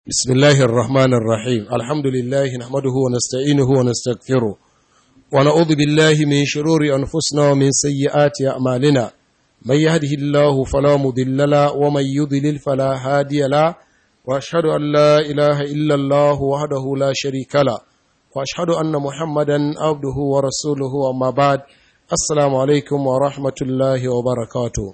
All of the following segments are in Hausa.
بسم الله الرحمن الرحيم الحمد لله نحمده ونستعينه ونستغفره ونعوذ بالله من شرور أنفسنا ومن سيئات أعمالنا من يهده الله فلا مضل له ومن يضلل فلا هادي له وأشهد أن لا إله إلا الله وحده لا شريك له وأشهد أن محمدا عبده ورسوله أما بعد السلام عليكم ورحمة الله وبركاته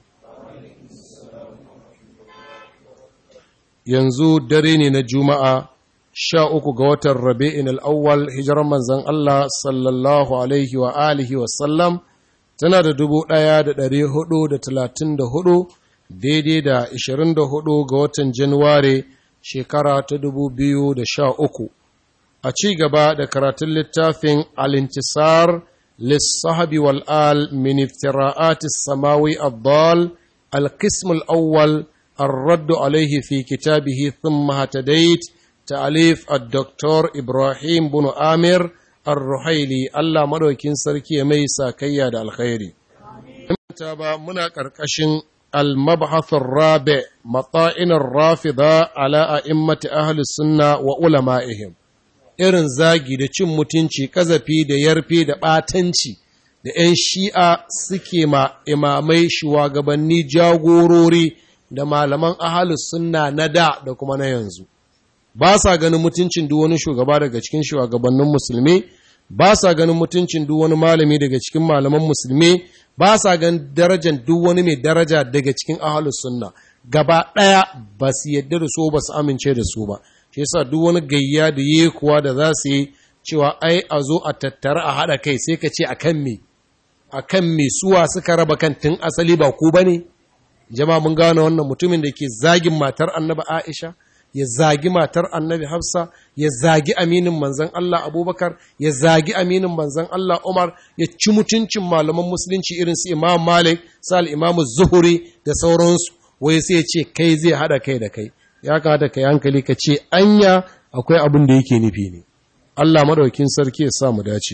yanzu dare ne na juma'a sha uku ga watan rabi'in al'awwal hijirar manzan Allah sallallahu alaihi wa alihi wasallam tana da dubu ɗaya da ɗari hudu da talatin da hudu daidai da ishirin da hudu ga watan januware shekara ta dubu biyu da sha uku a ci gaba da karatun littafin alintisar lissahabi wal'al min iftira'atis samawi abdal al-qism al-awwal الرد عليه في كتابه ثم هتديت تأليف الدكتور إبراهيم بن آمر الرحيلي الله مدوكين سركي ميسا كياد الخيري تابا منا كركشن المبحث الرابع مطائن الرافضة على أئمة أهل السنة وعلمائهم irin zagi da cin mutunci kazafi da yarfe da ɓatanci da ‘yan shi'a suke ma imamai shugabanni jagorori da malaman ahalus sunna na da da kuma na yanzu ba sa ganin mutuncin duk wani shugaba daga cikin shugabannin musulmi ba sa ganin mutuncin duk wani malami daga cikin malaman musulmi ba sa ganin darajar duk wani mai daraja daga cikin ahalus sunna gaba ɗaya ba su yadda da su ba su amince da su ba shi yasa duk wani gayya da yi kuwa da za su yi cewa ai a zo a tattara a haɗa kai sai ka ce akan me akan me suwa suka raba kan tun asali ba ku bane ne jama'a mun gane wannan mutumin da ke zagin matar annabi Aisha ya zagi matar annabi Hafsa ya zagi aminin manzon Allah Abubakar ya zagi aminin manzon Allah Umar ya ci mutuncin malaman musulunci irin su Imam Malik sal Imam Zuhuri da sauransu wai sai ya ce kai zai hada kai da kai ya kamata kai hankali ka ce anya akwai abin da yake nufi ne Allah madaukin sarki ya sa mu dace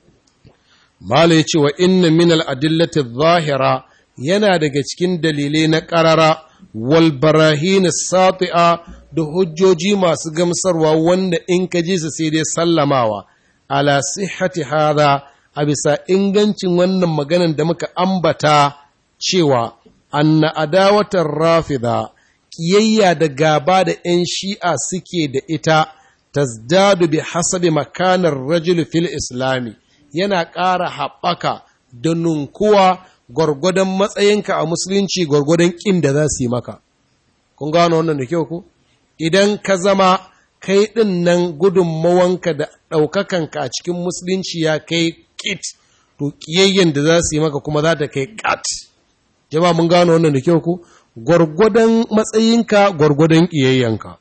Mala ya ce wa inna min al-adillati adh-dhahira yana daga cikin dalilai na ƙarara walbarahin sati'a da hujjoji masu gamsarwa wanda in ka ji su sai dai sallamawa ala sihhati hada a bisa ingancin wannan maganan da muka ambata cewa anna adawatar rafida kiyayya da gaba da 'yan shi'a suke da ita tazdadu bi hasabi makanar rajul fil islami yana ƙara haɓaka da nunkuwa gwargwadon matsayinka a musulunci gwargwadon ƙin da za su yi maka. Kun gano wannan da kyau ku? Idan ka zama kai ɗin nan gudunmawanka da ɗaukakanka a cikin musulunci ya kai ƙit, to ƙiyayyen da za su yi maka kuma za ta kai ƙat. Jama'a mun gano wannan da kyau ku? Gwargwadon matsayinka gwargwadon ƙiyayyenka.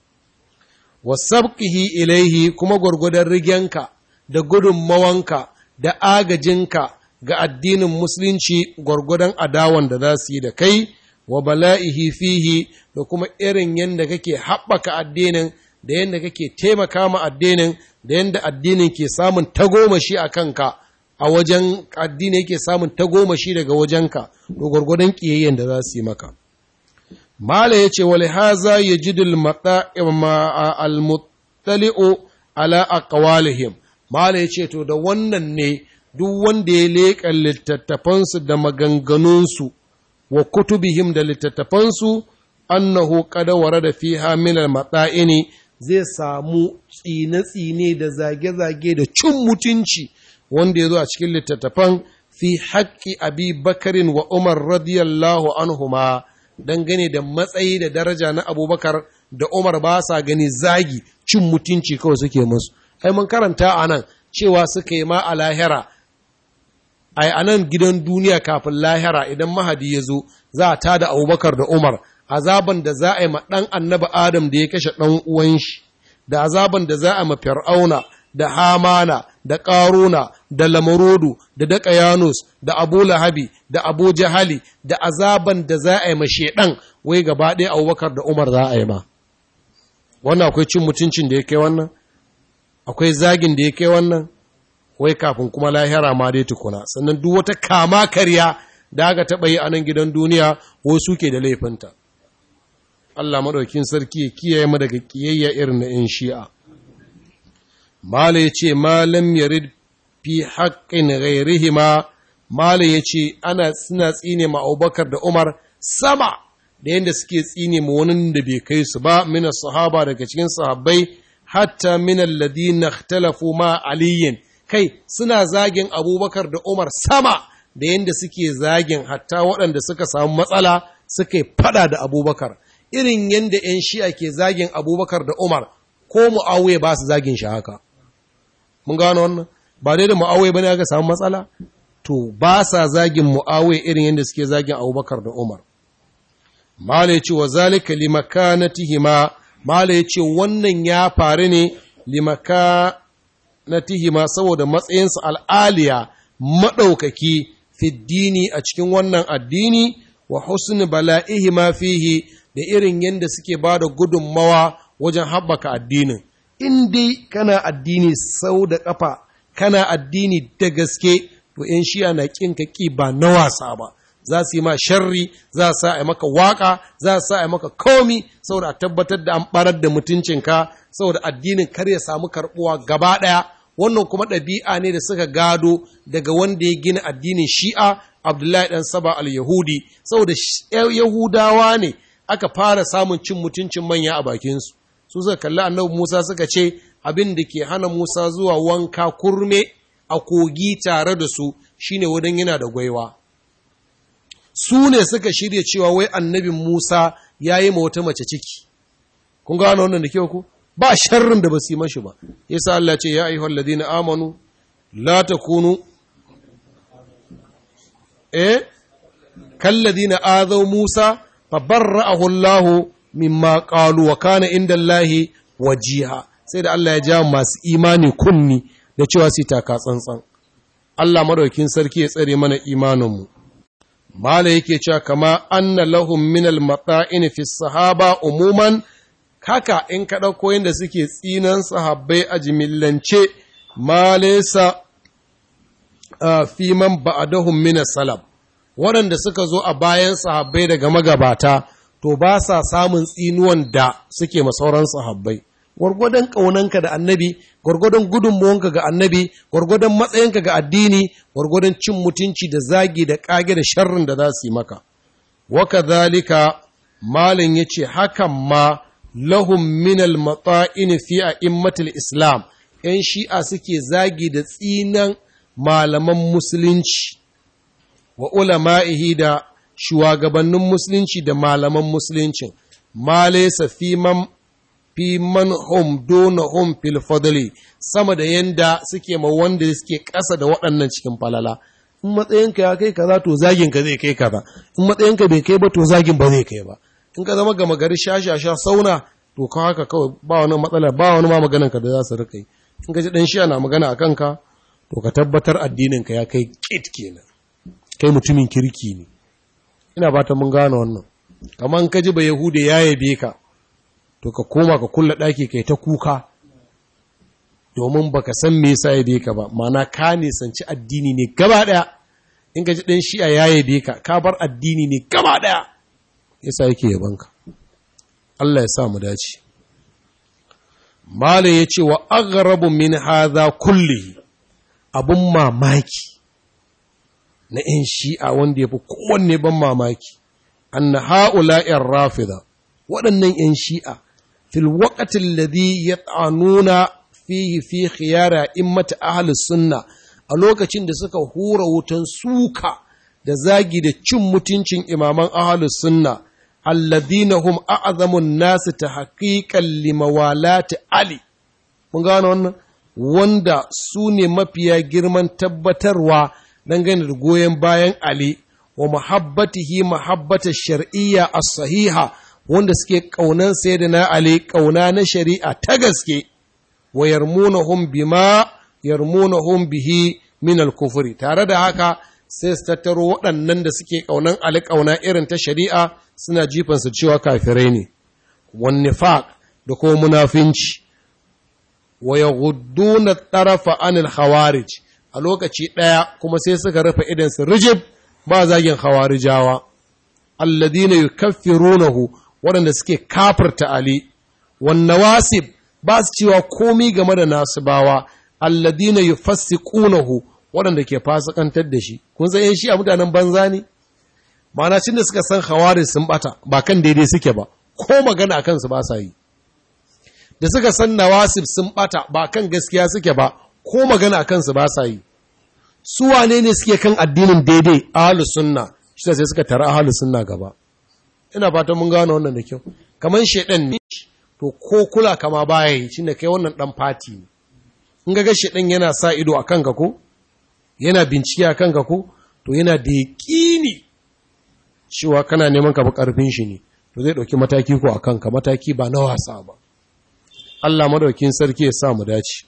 Wasabƙihi ilaihi kuma gwargwadon rigenka da gudunmawanka da agajinka ga addinin musulunci gwargwadon adawan da za su yi da kai wa bala'ihi fihi da kuma irin yadda kake haɓaka addinin da yadda kake taimaka ma addinin da yadda addinin ke samun tagomashi a kanka a wajen addini yake samun tagomashi daga wajenka to gwargwadon ƙiyayyen da za su yi maka mala ya ce wale haza ya ji al-muttali'u ala aqwalihim mala ya ce to da wannan ne duk wanda ya leƙa littattafansu da maganganunsu wa kutubihim da littattafansu annahu qad warada fiha min al-mata'ini zai samu tsine-tsine da zage-zage da cin mutunci wanda ya zo a cikin littattafan fi haƙƙi abi bakarin wa umar radiyallahu anhuma dangane da matsayi da daraja na abubakar da umar ba sa gani zagi cin mutunci kawai suke musu ai mun karanta a nan cewa suka yi ma a lahira ai a nan gidan duniya kafin lahira idan mahadi ya zo za a tada abubakar da umar azaban da za a yi ma ɗan annaba adam da ya kashe ɗan uwan shi da azaban da za a ma fir'auna da hamana da ƙaruna da lamarodu da daƙayanus da abu lahabi da abu jahali da azaban da za a yi ma sheɗan wai gaba ɗaya abubakar da umar za a yi ma wannan akwai cin mutuncin da ya kai wannan akwai zagin da ya kai wannan wai kafin kuma lahira ma dai tukuna sannan duk wata kama karya da aka taɓa yi a nan gidan duniya wai suke da laifinta Allah maɗaukin sarki ya kiyaye mu daga kiyayya irin na ‘yan shi'a. Mala ya ce, Malam yarid fi haƙƙin ghairihima Mala ya ce, ana suna tsine ma Abubakar da Umar sama da yadda suke tsine ma wani da bai kai su ba, mina sahaba daga cikin sahabbai, hatta min alladhina ikhtalafu ma aliyin kai suna zagin Abubakar da Umar sama da yadda suke zagin hatta waɗanda suka samu matsala suka yi fada da Abubakar. Irin yadda ‘yan shi'a ke zagin Abubakar da Umar, ko Mu'awiya ba su zagin shi haka. Mun gano wannan? Ba dai da Mu'awiya ba ne aka samu matsala? To, ba sa zagin Mu'awiya irin yadda suke zagin Abubakar da Umar. Mala ya ce wa zalika limakanatihima Mala ya ce wannan ya faru ne limakanatihima saboda matsayinsu al'aliya maɗaukaki fiddini a cikin wannan addini wa husni bala'ihima fihi da irin yadda suke ba da gudunmawa wajen haɓaka addinin. In dai kana addini sau da ƙafa, kana addini da gaske, to ‘yan shiya na ƙin ka ƙi ba na wasa ba. za su yi ma sharri za su sa a maka waka za su sa a maka komi saboda a tabbatar da an barar da mutuncinka saboda addinin kar ya samu karbuwa gaba ɗaya wannan kuma ɗabi'a ne da suka gado daga wanda ya gina addinin shi'a abdullahi ɗan saba al-yahudi saboda yahudawa ne aka fara samun cin mutuncin manya a bakinsu su suka kalli annabi musa suka ce abin da ke hana musa zuwa wanka kurme a kogi tare da su shine wadan yana da gwaiwa su ne suka shirya cewa wai annabin Musa ya yi ma wata mace ciki. Kun gano wannan da kyau ku? Ba sharrin da ba su yi mashi ba. Yasa Allah ce ya ayyuhal ladina amanu la takunu eh kalladina azaw Musa fa barra'ahu Allah mimma qalu wa kana inda Allah wajiha. Sai da Allah ya ja masu imani kunni da cewa su taka tsantsan. Allah madaukin sarki ya tsare mana imaninmu. Mala yake cewa kama anna lahum min al-mata'in fi sahaba umuman haka in ka ɗauko yadda suke tsinan sahabbai a jimillance ma laysa fi man ba'dahum min salaf waɗanda suka zo a bayan sahabbai daga magabata to ba sa samun tsinuwan da suke ma sauran sahabbai gwargwadon ƙaunanka da annabi gwargwadon gudunmuwanka ga annabi gwargwadon matsayinka ga addini gwargwadon cin mutunci da zagi da ƙage da sharrin da za su yi maka waka zalika malin ya ce hakan ma lahum minal mata'in fi a immatul islam ‘yan shi'a suke zagi da tsinan malaman musulunci wa ulama'ihi da shugabannin musulunci da malaman musuluncin ma laysa fi man fi man hum dona hum fil fadli sama da yanda suke ma wanda suke ƙasa da waɗannan cikin falala in matsayinka ya kai kaza to zagin ka zai kai kaza in matsayinka bai kai ba to zagin ba zai kai ba in ka zama gama gari shashasha sauna to ka haka kawai ba wani matsala ba wani ma maganan ka da za su rika yi in ka ji dan shi ana magana a kanka to ka tabbatar addinin ka ya kai kit kenan kai mutumin kirki ne ina ba ta mun gane wannan kamar ka ji ba yahude ya yabe ka to ka koma ka kulla ɗaki kai ta kuka domin baka san me yasa yabe ka ba ma'ana ka nisanci addini ne gaba ɗaya in ka ji ɗan shi'a ya yabe ka ka bar addini ne gaba ɗaya yasa yake yaban ka Allah ya sa mu dace Malam ya ce wa aghrabu min hadha kullihi abun mamaki na ‘yan shi'a wanda ya fi kowanne ban mamaki, anna ha'ula'in rafida, waɗannan ‘yan shi'a, fil waƙatin ladhi ya tsanuna fihi fi khiyara in mata ahalus sunna a lokacin da suka hura wutan suka da zagi da cin mutuncin imaman ahalus sunna, alladhina hum a'azamun nasu ta haƙiƙan limawalati Ali. Mun gano wannan? Wanda su ne mafiya girman tabbatarwa dangane da goyon bayan Ali wa muhabbatihi muhabbata shar'iyya as-sahiha wanda suke kaunan sayyidina Ali kauna na shari'a ta gaske wa yarmunahum bima yarmunahum bihi min al-kufri tare da haka sai su tattaro waɗannan da suke kaunan Ali kauna irin ta shari'a suna jifan su cewa kafirai ne wan nifaq da kuma munafinci wa yaghudduna tarafa anil khawarij a lokaci ɗaya kuma sai suka rufe idansu rijib ba zagin hawarijawa alladina yukaffirunahu waɗanda suke kafirta Ali wan nawasib ba su cewa komi game da nasibawa alladina yufassiqunahu waɗanda ke fasikantar da shi kun san shi a mutanen banza ne ma'ana cin da suka san hawari sun bata ba kan daidai suke ba ko magana a kansu ba sa yi da suka san nawasib sun bata ba kan gaskiya suke ba ko magana a kansu ba sa yi su wane ne suke kan addinin daidai ahlus sunna shi sai suka tara ahlus sunna gaba ina fatan mun gano wannan da kyau kamar shedan ne to ko kula kama baya yi shine kai wannan dan fati ne in ga shedan yana sa ido a kanka ko yana bincike a kanka ko to yana da yaƙini cewa kana neman ka bi ƙarfin shi ne to zai ɗauki mataki ko a kanka mataki ba na wasa ba Allah madaukin sarki ya sa mu dace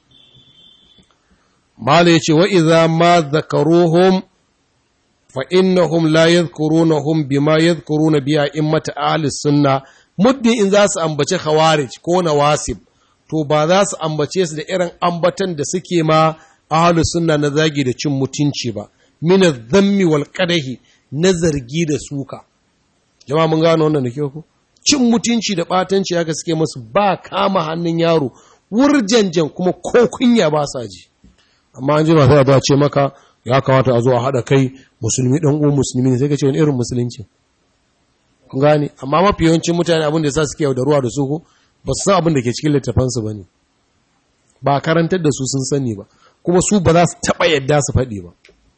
mala yace wa idza ma zakaruhum fa innahum la yadhkurunahum bima yadhkuruna bi a'immati ahli sunna muddin in za su ambace khawarij ko nawasib to ba za su ambace su da irin ambatan da suke ma ahli sunna na zagi da cin mutunci ba min adh-dhammi wal qadahi na zargi da suka jama'a mun gano wannan da ku cin mutunci da batanci haka suke masu ba kama hannun yaro wurjanjan kuma ko kunya ba sa ji amma an ji ba sai a ce maka ya kamata a zo a haɗa kai musulmi ɗan uwan musulmi ne sai ka ce wani irin musulunci kun gane amma mafi yawancin mutane abin da sa suke yaudaruwa da su ko ba su san abin da ke cikin littafansu ba ne ba karantar da su sun sani ba kuma su ba za su taɓa yadda su faɗi ba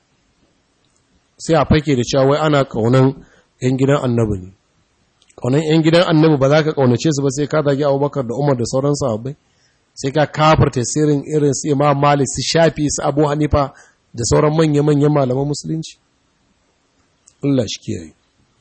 sai a fake da cewa wai ana ƙaunan 'yan gidan annabi ne ƙaunan 'yan gidan annabi ba za ka ƙaunace su ba sai ka zagi abubakar da umar da sauran sahabbai sai ka kafarta sirrin irin su imam malik su shafi su abu hanifa da sauran manya-manyan malaman musulunci Allah shi kiyaye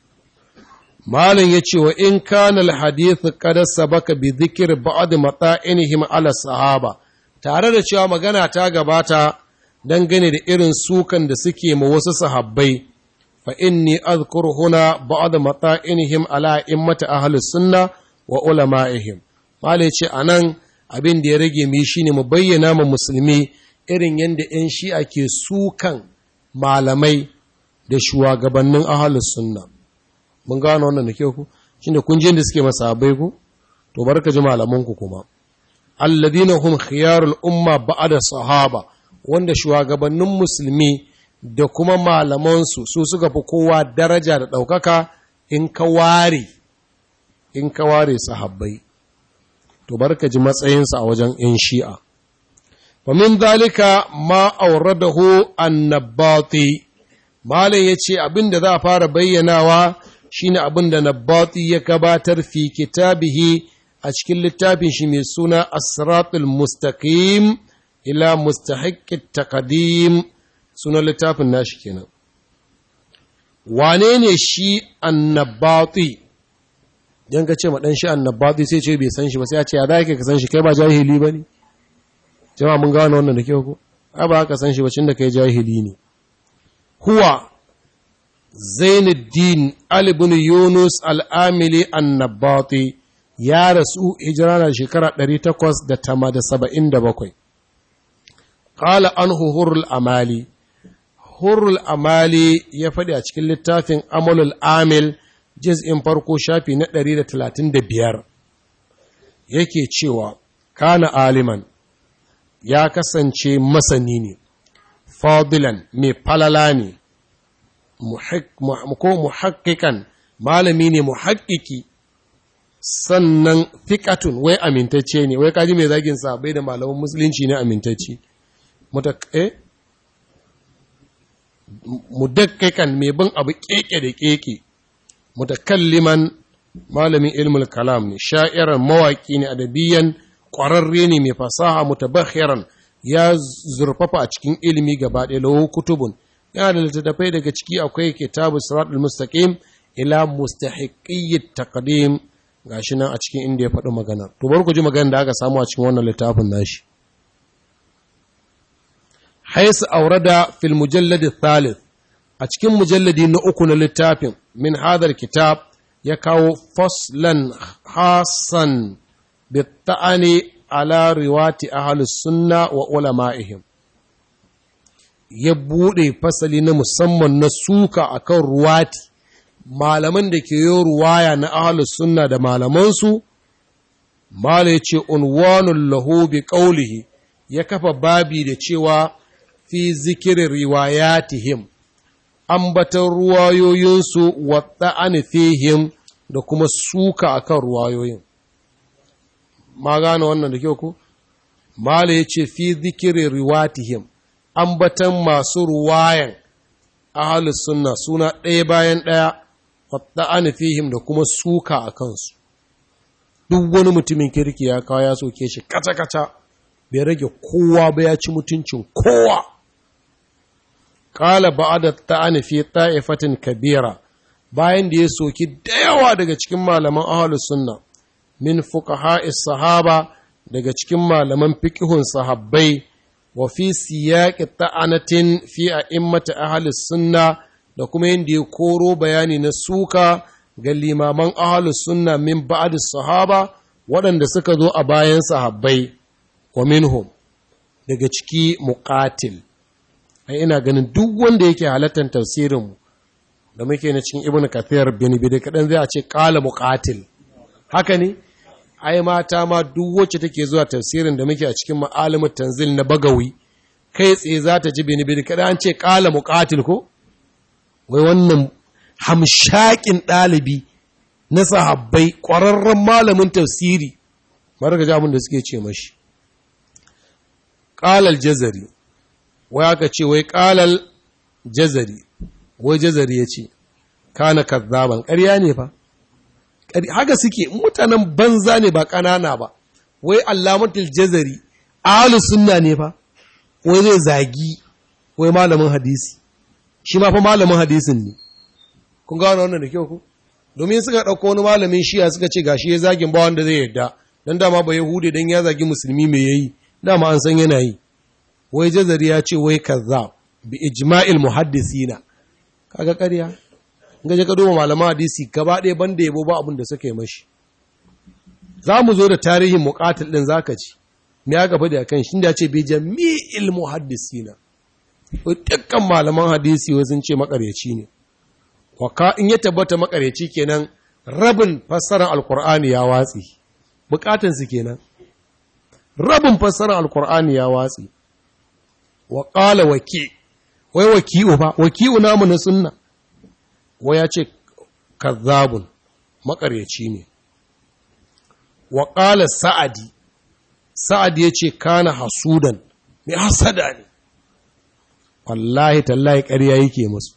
Malam ya ce wa in kana alhadith qad sabaka bi dhikr ba'd mata'inihim ala sahaba tare da cewa magana ta gabata dangane da irin sukan da suke ma wasu sahabbai fa inni azkuru huna ba'd mata'inihim ala immati ahli sunna wa ulama'ihim Malam ya ce anan abin da ya rage mu shine mu bayyana ma musulmi irin yadda 'yan shi'a ke sukan malamai da shugabannin ahalus sunna mun gano wannan da kyau ku shine kun da suke masahabai ku to barka ji malaman ku kuma alladina hum khiyarul umma ba'da sahaba wanda shugabannin musulmi da kuma malaman su su suka fi kowa daraja da daukaka in ka ware in ka ware sahabbai to barka ji matsayinsa a wajen 'yan shi'a ومن ذلك ما أورده النباطي Malam ya ce abin da za a fara bayyanawa shine abin da Nabbati ya gabatar fi kitabihi a cikin littafin shi mai suna Asratul Mustaqim ila mustahiqqit taqdim sunan littafin nashi kenan. Wane ne shi annabati? Dan ka ce ma dan shi annabati sai ce bai san shi ba sai ya ce ya za ka san shi kai ba jahili ba ne? jama'a mun gano wannan da kyau ko ai ba haka san shi bacin da kai jahili ne huwa Zainuddin Ali ibn Yunus al-Amili an-Nabati ya rasu hijira na shekara 877 qala anhu hurrul amali hurrul amali ya faɗi a cikin littafin amalul amil juz'in farko shafi na 135 yake cewa kana aliman ya kasance masani ne, fadilan mai falala ne, ko muhakkikan malami ne muhakkiki sannan fikatun wai amintacce ne, wai kaji mai zagin bai da malaman musulunci ne amintacce. Mudakkikan mai bin abu keke da keke, mutakalliman malamin ilmul kalam ne, sha'irar mawaƙi ne adabiyan ƙwararre ne mai fasaha mutabakhiran ya zurfafa a cikin ilimi gaba ɗaya lahu kutubun yana da littattafai daga ciki akwai kitabu siratul mustaqim ila mustahiqiyyit taqdim gashi nan a cikin inda ya faɗi magana to bar ku ji magana da aka samu a cikin wannan littafin nashi haisu aurada fil mujallad thalith a cikin mujalladi na uku na littafin min hadar kitab ya kawo faslan hasan بالطعن على رواة أهل السنة وعلمائهم ya buɗe fasali na musamman na suka akan ruwati malaman da ke yi ruwaya na ahalus sunna da malamansu mala ya ce unwanun lahu bi ƙaulihi ya kafa babi da cewa fi zikirin riwayatihim ambatan ruwayoyinsu wadda an fihim da kuma suka akan ruwayoyin ma gane wannan da kyau ku mala ya ce fi zikirin riwatihim ambatan masu ruwayan ahalus sunna suna ɗaya bayan ɗaya wadda an fihim da kuma suka a kansu duk wani mutumin kirki ya kawo ya soke shi kaca-kaca bai rage kowa ba ya ci mutuncin kowa Ƙala ba'ada ta'ani fi ta'ifatin kabira bayan da ya soki da yawa daga cikin malaman ahlus sunna min fuqaha'is sahaba daga cikin malaman fiqhun sahabbai wa fi siyaqi ta'anatin fi a'immati ahlus sunna da kuma yanda ya koro bayani na suka ga limaman ahlus sunna min ba'd sahaba waɗanda suka zo a bayan sahabbai wa minhum daga ciki muqatil ai ina ganin duk wanda yake halattar tafsirinmu da muke na cikin ibnu kathir bin bidi kadan zai a ce qala muqatil haka ne ai mata ma duk wacce take zuwa tafsirin da muke a cikin ma'alimut tanzil na bagawi kai tsaye za ta ji bin bidi kadan an ce qala muqatil ko wai wannan hamshakin ɗalibi na sahabbai ƙwararren malamin tafsiri mara ga abin da suke ce mashi ƙalal jazari wai aka ce wai ƙalal jazari wai jazari ya ce kana kazzaban ƙarya ne fa haka suke mutanen banza ne ba ƙanana ba wai allamatul jazari ahlu sunna ne fa wai zai zagi wai malamin hadisi shi ma fa malamin hadisin ne kun gano wannan da kyau ku domin suka ɗauko wani malamin shiya suka ce gashi ya zagin ba wanda zai yadda dan dama ba yahudi dan ya zagi musulmi me yayi dama an san yana yi wai jazari ya ce wai kaza bi ijma'il muhaddisina kaga ƙarya in ga ka duba malaman hadisi gaba ɗaya banda yabo ba abin da suka yi mashi za mu zo da tarihin muqatil din zaka ci me ya gaba da kan shi da ce bi jami'il muhaddisina dukkan malaman hadisi wai sun ce makaryaci ne waka in ya tabbata makaryaci kenan rabin fassarar alkur'ani ya watsi bukatansu kenan rabin fassarar alkur'ani ya watsi wa ƙala waki wai waki'u ba waki'u namu na sunna wai ya ce kazzabun makaryaci ne wa ƙala sa'adi sa'adi ya ce kana hasudan mai hasada ne wallahi tallahi ƙarya yake musu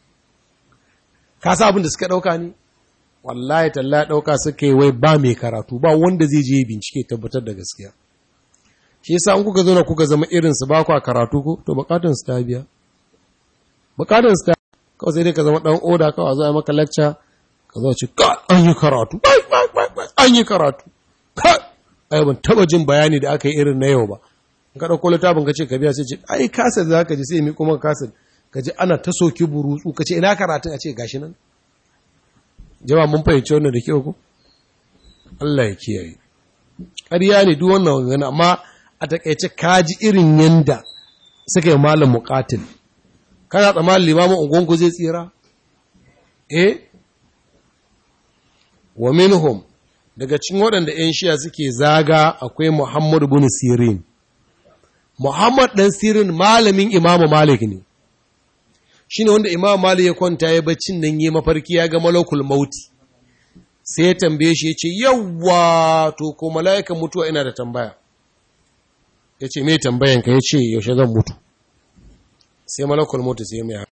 ka sa abin da suka ɗauka ne wallahi tallahi ɗauka suka yi wai ba mai karatu ba wanda zai je bincike tabbatar da gaskiya shi yasa an kuka zo na kuka zama irin su ba ku a karatu ko to bukatun su ta biya bukatun su ta kawai sai dai ka zama dan oda kawai zo a maka lecture ka zo ci ka an yi karatu an yi karatu ka ai ban taba jin bayani da aka yi irin na yau ba in ka dauko littafin ka ce ka biya sai ce ai kasa za ka ji sai mi kuma kasa ka ji ana ta soki burutsu ka ce ina karatun a ce gashi nan jama'a mun fahimci wannan da kyau ko Allah ya kiyaye ƙarya ne duk wannan wangana amma a takaice kaji irin yanda suka yi malam muqatil kana tsammanin limamin ungonku zai tsira eh wa minhum daga cikin waɗanda 'yan shiya suke zaga akwai Muhammad bin Sirin Muhammad ɗan Sirin malamin Imamu Malik ne shine wanda Imamu Malik ya kwanta ya baccin nan yi mafarki ya ga malakul mauti sai ya tambaye shi ya ce yawwa to ko mala'ikan mutuwa ina da tambaya ya ce mai tambayanka ya ce yaushe zan mutu sai malakul mutu sai mai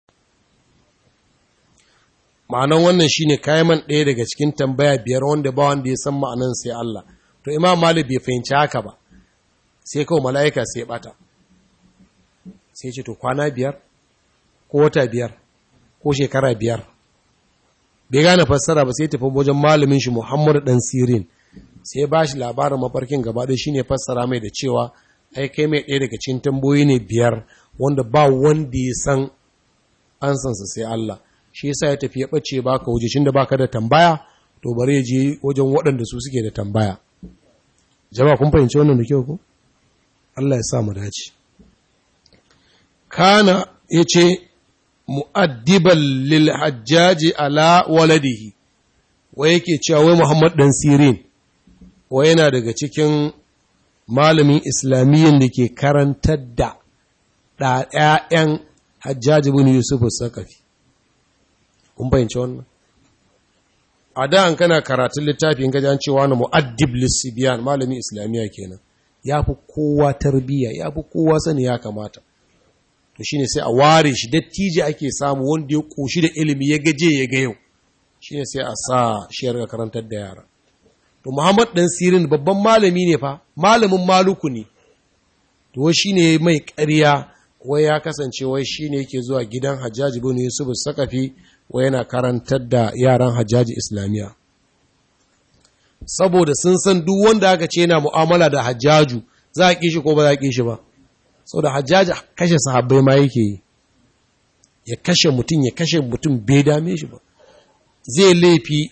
ma'anan wannan shine kayan ɗaya daga cikin tambaya biyar wanda ba wanda ya san ma'anan sai Allah to imam malik bai fahimci haka ba sai kawai mala'ika sai bata sai ce to kwana biyar ko wata biyar ko shekara biyar bai gane fassara ba sai tafi wajen malamin shi Muhammad dan Sirin sai ba shi labarin mafarkin gaba ɗaya shine fassara mai da cewa ai kai mai ɗaya daga cikin tamboyi ne biyar wanda ba wanda ya san an sansa sai Allah shi yasa ya tafi ya bace baka waje da baka da tambaya to bari ya je wajen waɗanda su suke da tambaya jama'a kun fahimci wannan da kyau ko Allah ya sa mu dace kana yace mu'addiban lil hajjaji ala waladihi wai yake cewa wai Muhammad dan Sirin wai yana daga cikin malamin islamiyyin da ke karantar da ɗayan hajjaji bin Yusuf Sakafi kun fahimci wannan a da an kana karatun littafin gajan cewa na mu'addib lissibiyan malamin islamiyya kenan ya fi kowa tarbiyya ya fi kowa sani ya kamata to shine sai a ware shi dattijo ake samu wanda ya koshi da ilimi ya gaje ya ga yau shine sai a sa shi ya karantar da yara to Muhammad dan Sirin babban malami ne fa malamin maluku ne to shine mai ƙarya wai ya kasance wai shine yake zuwa gidan Hajjaji bin Yusuf Sakafi wai yana karantar da yaran Hajjaji Islamiya saboda sun san duk wanda aka ce yana mu'amala da Hajjaju za a kishi ko ba za a kishi ba saboda Hajjaji kashe sahabbai ma yake yi ya kashe mutum ya kashe mutum bai dame shi ba zai laifi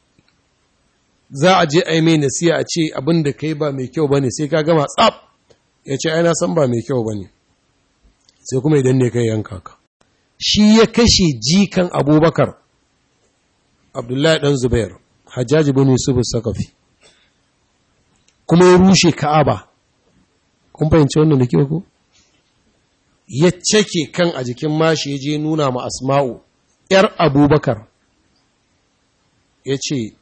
za a je a yi mai nasiya a ce abin da kai ba mai kyau ba ne sai ka gama tsab ya ce aina san ba mai kyau ba ne sai kuma idan ne kai yanka ka shi ya kashe jikan abubakar abdullahi ɗan zubair hajjaji bin yusuf sakafi kuma ya rushe ka'aba kun fahimci wannan da kyau ko ya cake kan a jikin mashi ya je nuna ma asma'u ‘yar abubakar ya ce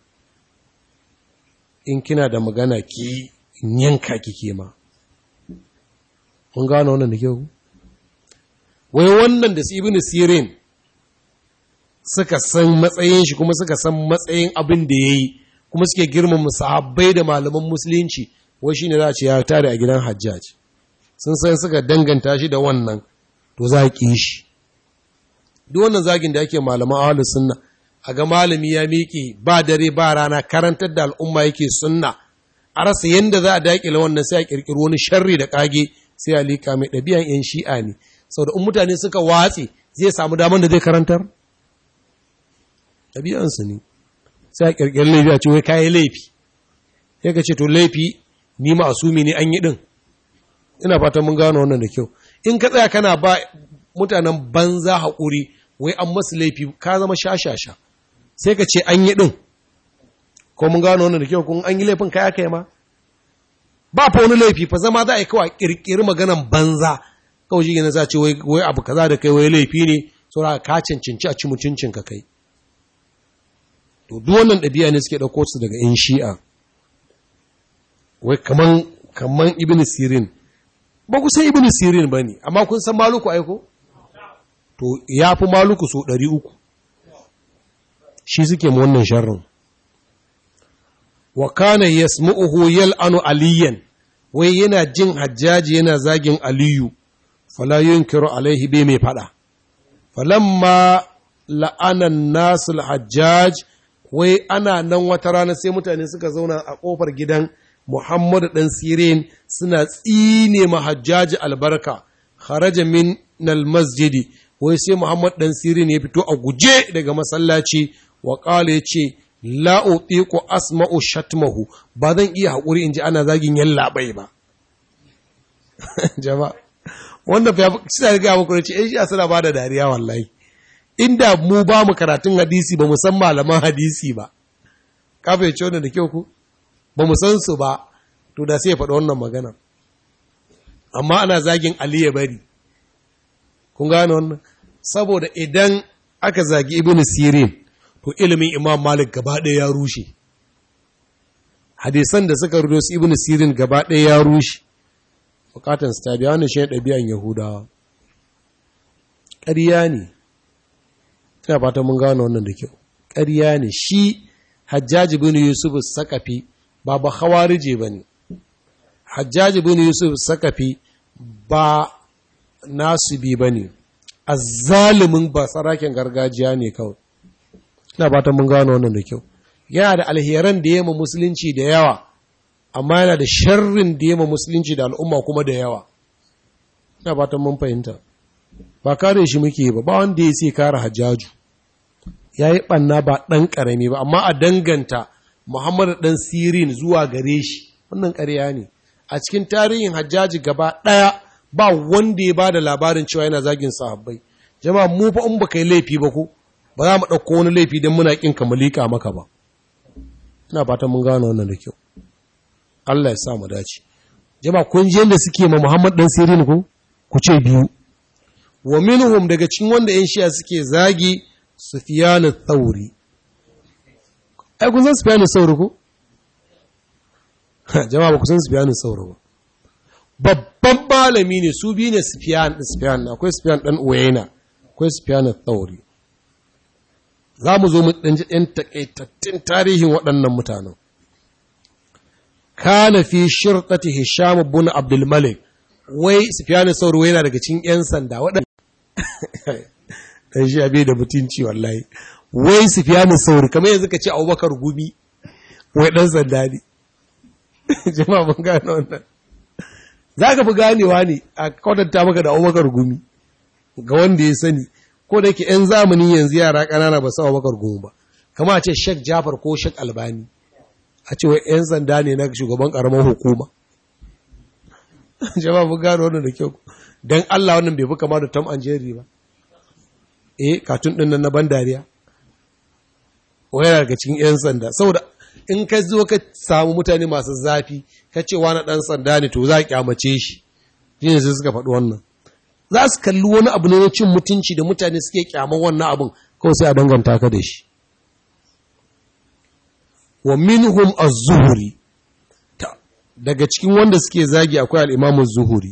in kina da magana ki yanka kike ma mun gano wannan da kyau wai wannan da su ibn sirin suka san matsayin shi kuma suka san matsayin abin da ya yi kuma suke girmama sahabbai da malaman musulunci wai shine za a ce ya tare a gidan hajjaj sun san suka danganta shi da wannan to za a ƙi shi duk wannan zagin da ake malaman ahlus sunna a ga malami ya miƙe ba dare ba rana karantar da al'umma yake sunna a rasa yadda za a daƙile wannan sai a ƙirƙiri wani sharri da ƙage sai a liƙa mai ɗabi'an 'yan shi'a ne sau da in mutane suka watse zai samu damar da zai karantar ɗabi'ansu ne sai a ƙirƙiri laifi a ce wai kayi laifi sai ka ce to laifi ni ma asumi ne an yi ɗin ina fatan mun gano wannan da kyau in ka tsaya kana ba mutanen banza haƙuri wai an masu laifi ka zama shashasha sai ka ce an yi ɗin ko mun gano wannan da kyau kun an yi laifin kaya kai ma ba fa wani laifi fa zama za a yi kawai ƙirƙiri maganan banza kawai shi gina za ce wai abu kaza da kai wai laifi ne saura ka cancanci a ci mutuncin ka kai to duk wannan ɗabi'a ne suke ɗauko su daga in shi'a wai kaman kaman ibn sirin ba ku san ibn sirin ba ne amma kun san maluku aiko to ya fi maluku so ɗari uku shi suke ma wannan sharrin wa kana yasmu'uhu yal'anu aliyan wai yana jin hajjaji yana zagin aliyu fala yunkiru alaihi bai mai fada falamma la'anan nasul hajjaj wai ana nan wata rana sai mutane suka zauna a kofar gidan Muhammadu ɗan Sirin suna tsine ma hajjaji albarka kharaja min masjidi wai sai Muhammad ɗan Sirin ya fito a guje daga masallaci wa ƙala ya ce la'o'i ko asma'u shatmahu ba zan iya haƙuri in ji ana zagin yan labai ba. Jama'a, wanda fa ya suna riga muku da ce, ‘yan shi suna ba da dariya wallahi. Inda mu ba mu karatun hadisi ba mu san malaman hadisi ba, kafa ya ce wannan da kyau ku? Ba mu san su ba, to da sai ya faɗi wannan magana. Amma ana zagin Ali ya bari. Kun gane wannan? Saboda idan aka zagi Ibn Sirin, to ilimin imam malik gaba ɗaya ya rushe hadisan da suka rudo su ibn sirin gaba ɗaya ya rushe bukatan su tabiya wani shi ɗabi'an yahudawa ƙarya ne ina fata mun gano wannan da kyau ƙarya ne shi hajjaji bin yusuf sakafi ba ba hawarije ba ne hajjaji bin yusuf sakafi ba nasibi ba ne azzalumin ba sarakin gargajiya ne kawai ina fatan mun gano wannan da kyau yana da alheran da yema musulunci da yawa amma yana da sharrin da yema musulunci da al'umma kuma da yawa ina fatan mun fahimta ba kare shi muke ba ba wanda ya sai kare hajjaju ya yi ɓanna ba ɗan ƙarami ba amma a danganta muhammadu ɗan sirin zuwa gare shi wannan ƙarya ne a cikin tarihin hajjaji gaba ɗaya ba wanda ya ba da labarin cewa yana zagin sahabbai jama'a mu fa in baka yi laifi ba ko ba za mu ɗauko wani laifi don muna ƙin ka mulika maka ba ina fatan mun gano wannan da kyau Allah ya sa mu dace jama'a kun ji yadda suke ma Muhammad dan Sirin ko ku ce biyu wa minhum daga cikin wanda yan shi'a suke zagi Sufyan al-Thawri ai kun san Sufyan al-Thawri ko jama'a ba ku san Sufyan al-Thawri ba babban malami ne su biyu ne Sufyan Sufyan akwai Sufyan dan Uyayna akwai Sufyan al-Thawri za mu zo mu ɗan ji ɗan taƙaitattun tarihin waɗannan mutanen kana fi shirɗati hisham ibn abdul malik wai sufyan sauro yana daga cikin yan sanda waɗanda dan shi abe da mutunci wallahi wai sufyan sauro kamar yanzu ka ce abubakar gumi wai dan sanda ne jama'a mun gane wannan zaka fi ganewa ne a kwatanta maka da abubakar gumi ga wanda ya sani ko da yake yan zamani yanzu yara ƙanana ba su abubakar gumi ba kama a ce shek jafar ko shek albani a ce wai 'yan sanda ne na shugaban karamar hukuma jama'a mun gano wannan da kyau don Allah wannan bai fi kama da Tom and Jerry ba eh katun din nan na ban dariya wai daga cikin 'yan sanda saboda in ka zo ka samu mutane masu zafi ka ce wani dan sanda ne to za a kyamace shi shine sai suka faɗi wannan za su kalli wani abu ne na cin mutunci da mutane suke kyaman wannan abin kawai sai a danganta ka da shi wa minhum az-zuhri daga cikin wanda suke zagi akwai al-imam az-zuhri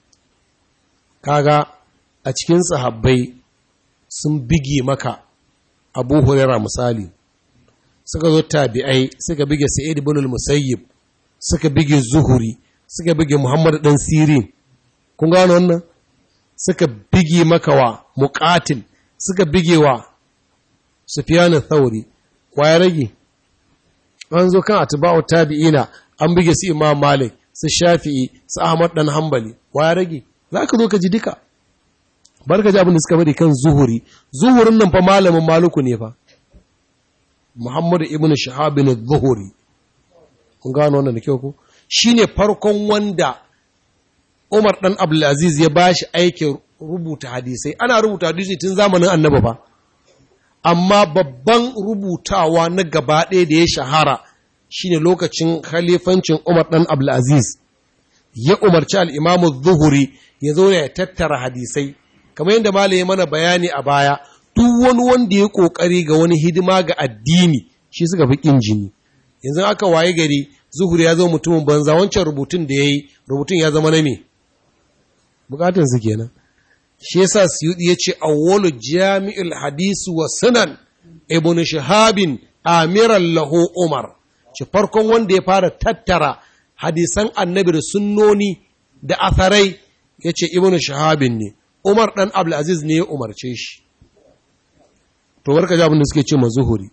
kaga a cikin sahabbai sun bige maka Abu Hurairah misali suka zo tabi'ai suka bige Sa'id ibn al-Musayyib suka bige Zuhri suka bige Muhammad dan Sirin kun gano wannan suka bige maka wa Muqatil suka bige wa Sufyan al-Thawri wa ya rage an zo kan atba'u tabi'ina an buge su Imam Malik su Shafi'i su Ahmad dan Hanbali wa ya rage zaka zo ka ji duka barka ji abin da suka bari kan zuhuri zuhurin nan fa malamin maluku ne fa Muhammad ibn Shahab bin zuhuri kun gano wannan da kyau ko shine farkon wanda Umar dan Abdulaziz ya bashi aikin rubuta hadisai ana rubuta hadisi tun zamanin Annabi ba amma babban rubutawa na gaba ɗaya da ya shahara shine lokacin khalifancin Umar ɗan Abdulaziz ya umarci al'imamu zuhuri ya zo ya tattara hadisai kamar yadda malaye mana bayani a baya duk wani wanda ya ƙoƙari ga wani hidima ga addini shi suka fi ƙin jini yanzu aka waye gari zuhuri ya zo mutumin banza wancan rubutun da ya yi rubutun ya zama na me bukatunsu kenan shi yasa Suyudi yace awwalu jami'ul hadisi wa sunan ibn shahabin amiran lahu umar shi farkon wanda ya fara tattara hadisan annabi da sunnoni da atharai yace ibn shahabin ne umar dan abdul aziz ne ya umarce shi to barka ji abin da suke ce ma zuhuri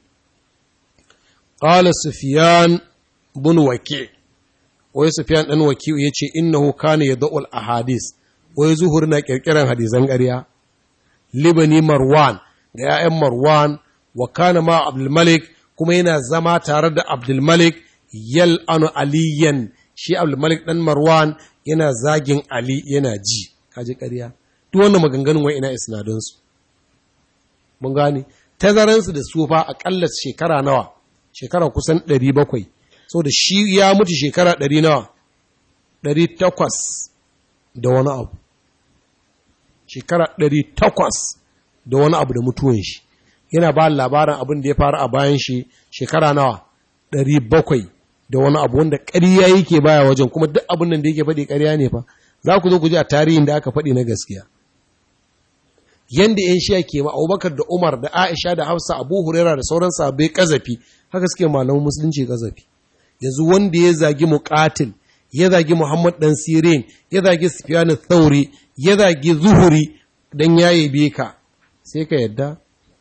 qala sufyan bin waki wai sufyan dan waki yace innahu kana yad'ul ahadith wai zuhur na kirkiran hadisan ƙarya libani marwan ga 'ya'yan marwan wa kana ma abdulmalik kuma yana zama tare da abdulmalik yal anu aliyan shi abdulmalik dan marwan yana zagin ali yana ji kaji ƙarya duk wannan maganganun wai ina isnadunsu mun gane tazaransu da sufa aƙalla shekara nawa shekara kusan 700 so da shi ya mutu shekara 100 nawa 800 da wani abu shekara ɗari takwas da wani abu da mutuwan shi yana ba labarin abin da ya faru a bayan shi shekara nawa ɗari bakwai da wani abu wanda ƙarya yake baya wajen kuma duk abin nan da yake faɗi ƙarya ne fa za ku zo ku ji a tarihin da aka faɗi na gaskiya yanda yan shiya ke ma abubakar da umar da aisha da hafsa abu huraira da sauran sahabbai kazafi haka suke malaman musulunci kazafi yanzu wanda ya zagi muqatil ya zagi muhammad dan sirin ya zagi sufyan thauri ya zagi zuhuri dan ya yabe ka sai ka yadda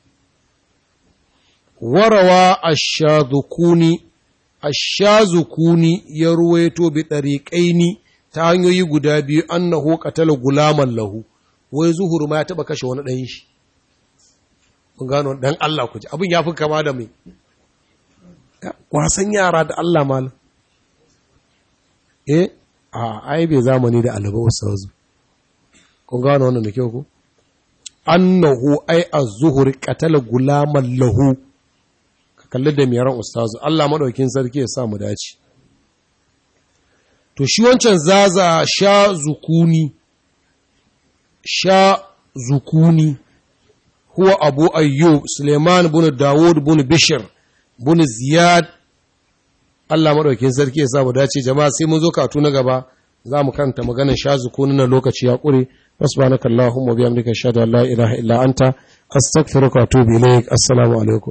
warawa ashazukuni ashazukuni ya ruwaito bi dariqaini ta hanyoyi guda biyu annahu qatala gulaman lahu wai zuhuru ma ya taba kashe wani dan shi mun gano dan Allah ku ji abin ya fi kama da mai wasan yara da Allah malam eh a ai bai zamani da alaba ustazu kun gano wannan da kyau ko annahu ai az-zuhur qatala gulaman lahu ka kalli da miyaran ustazu Allah madaukin sarki ya sa mu dace to shi wancan zaza sha zukuni sha zukuni huwa abu ayyub suleiman bin dawud bin bishir bin ziyad Allah madaukin sarki ya sa mu dace jama'a sai mun zo katu na gaba za mu kanta maganar sha zukuni na lokaci ya kure subhanakallahumma wa bihamdika ashhadu an la ilaha illa anta astaghfiruka wa atubu ilaik assalamu alaikum